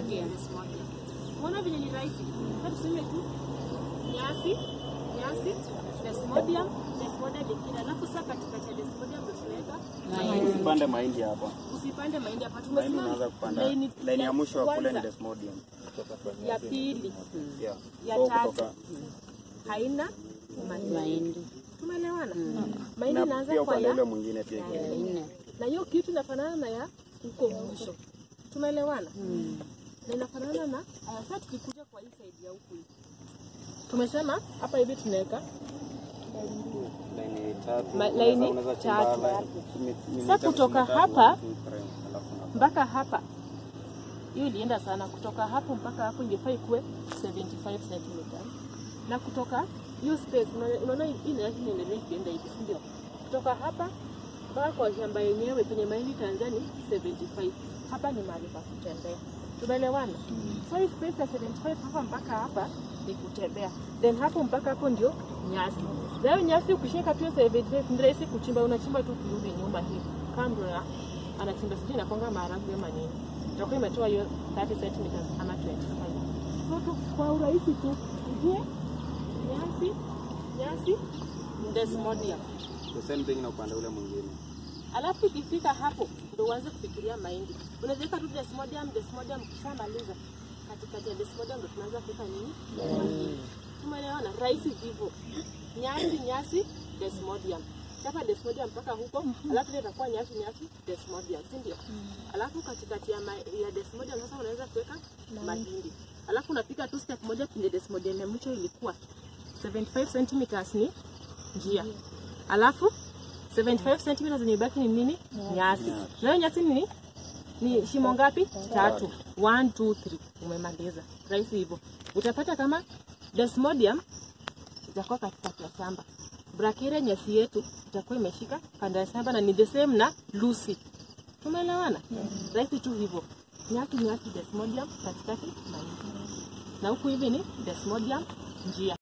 Desmodium. Desmodium. Unaona vile ni rahisi. Sasa tuseme tu nyasi, nyasi, Desmodium, Desmodium ingine. Alafu sasa katikati ya Desmodium ndio tunaweka Usipande mahindi hapa. usipande mahindi hapa. Mahindi Tumesema unaanza kupanda. laini Laini ya mwisho wa kule ni kwanza, desmodium. ya pili, Yeah. ya So tatu kutoka haina mahindi. Mahindi. Tumeelewana? Mahindi na inaanza pia kwa upande ya ule mwingine pia iko. Ya nne. na hiyo kitu inafanana na ya huko mwisho. Tumeelewana? Na inafanana na aya, sasa tukikuja kwa hii side ya huku hivi. Tumesema hapa hivi tunaweka Laini tatu. Ma- unaweza- laini unaweza chimba tatu. line- mi- mi- Sasa mitatu, kutoka mitatu, hapa, one, two, three, alafu na- mpaka hapa. Hiyo ilienda sana kutoka hapo mpaka hapo ingefaa ikuwe 75 centimeters. Na kutoka hiyo space una- unaona hii inaweza inaendelea ikienda hivi, si ndio? Kutoka hapa mpaka kwa shamba yenyewe penye mahindi Tanzania 75. Hapa ni mahali pa kutembea. Tumeelewana? So hii space ya 75 hapa mpaka hapa ni kutembea. Then hapo mpaka hapo ndio nyasi. Na hiyo nyasi ukishika tu hiyo 75 ni rahisi kuchimba, unachimba tu kurudi nyuma hivi. Kando ya anachimba sijui inakonga maharagwe ama nini. Itakuwa imetoa hiyo 30 centimeters ama 25. So tu kwa urahisi tu ujue nyasi nyasi desmodium. The same thing na upande ule mwingine. Alafu ikifika hapo ndo uanze kufikiria mahindi. Unaweza weka tu desmodium, desmodium ukishamaliza katikati ya desmodium ndo tunaanza kuweka nini? Mahindi. Tumeelewana? Rahisi hivyo. Nyasi nyasi desmodium. Chapa desmodium mpaka huko, alafu ile itakuwa nyasi nyasi desmodium, si ndio? Alafu katikati ya, ma, ya desmodium sasa unaweza kuweka mahindi. Alafu unapika tu step moja kwenye desmodium ya mwisho ilikuwa 75 centimeters ni njia. Alafu 75 centimeters zenye ibaki ni nini? Nyasi. Na hiyo nyasi ni ni shimo ngapi? Tatu. 1 2 3. Umemaliza. Rahisi hivyo. Utapata kama desmodium itakuwa katikati ya shamba. Brachiaria nyasi yetu itakuwa imeshika kando ya shamba na ni the same na Lucy. Tumeelewana? Rahisi tu hivyo. Nyasi nyasi desmodium katikati mahindi. Na huku hivi ni desmodium njia.